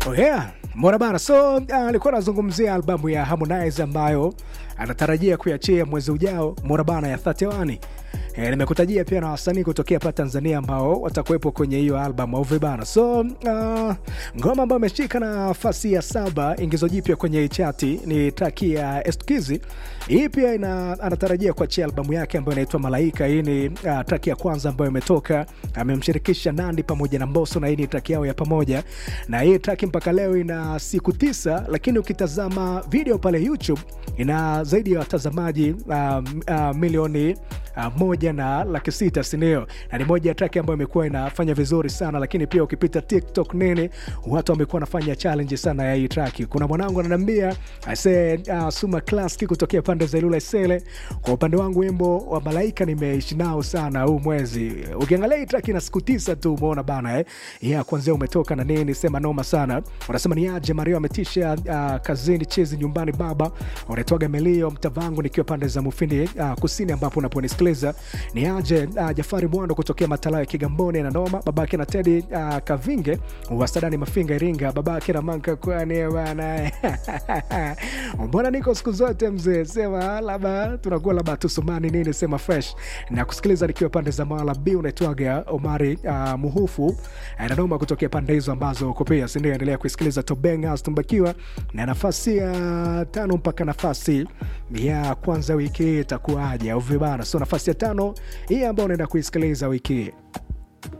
Oh yeah. Mbona bana, so alikuwa uh, anazungumzia albamu ya Harmonize ambayo anatarajia kuiachia mwezi ujao, mbona bana, ya 31. E, nimekutajia pia na wasanii kutokea hapa Tanzania ambao watakuwepo kwenye hiyo album au vibana. So uh, ngoma ambayo ameshika nafasi ya saba, ingizo jipya kwenye hii chati ni traki ya Eskizi. Hii pia ina, anatarajia kuachia albamu yake ambayo inaitwa Malaika. Hii ni uh, traki ya kwanza ambayo imetoka, amemshirikisha Nandi pamoja na Mbosso, na hii ni traki yao ya pamoja, na hii traki mpaka leo ina siku tisa, lakini ukitazama video pale YouTube ina zaidi ya watazamaji uh, uh, milioni uh, moja na laki sita sindio? Na ni moja ya traki ambayo imekuwa inafanya vizuri sana, lakini pia ukipita TikTok nini, watu wamekuwa wanafanya challenge sana ya hii traki. Kuna mwanangu ananiambia ase uh, Suma Classic kutokea pande za Ilula Isele. Kwa upande wangu wimbo wa Malaika nimeishi nao sana huu mwezi. Ukiangalia hii traki ina siku tisa tu, umeona bana eh? Yeah, kwanzia umetoka na nini, sema noma sana. Unasema ni aje Mario ametisha uh, kazini chezi nyumbani baba. Unaitwaga Melio mtavangu nikiwa pande za Mufindi uh, kusini ambapo unaponisikiliza ni aje uh, Jafari Mwando kutokea Matalayo ya Kigamboni na noma, babake na Tedi uh, Kavinge wasadani Mafinga Iringa, babake na Manka kwani bana mbona niko siku zote mzee, sema labda tunakuwa labda tusumani nini, sema fresh na kusikiliza nikiwa pande za Mawala B. Unaitwaga Omari uh, Muhufu na noma kutokea pande hizo ambazo uko pia, si ndio? Endelea kusikiliza Tobenga tumbakiwa na nafasi ya tano mpaka nafasi ya kwanza wiki hii itakuwaje au vibana? So nafasi ya tano hii ambayo unaenda kuisikiliza wiki hii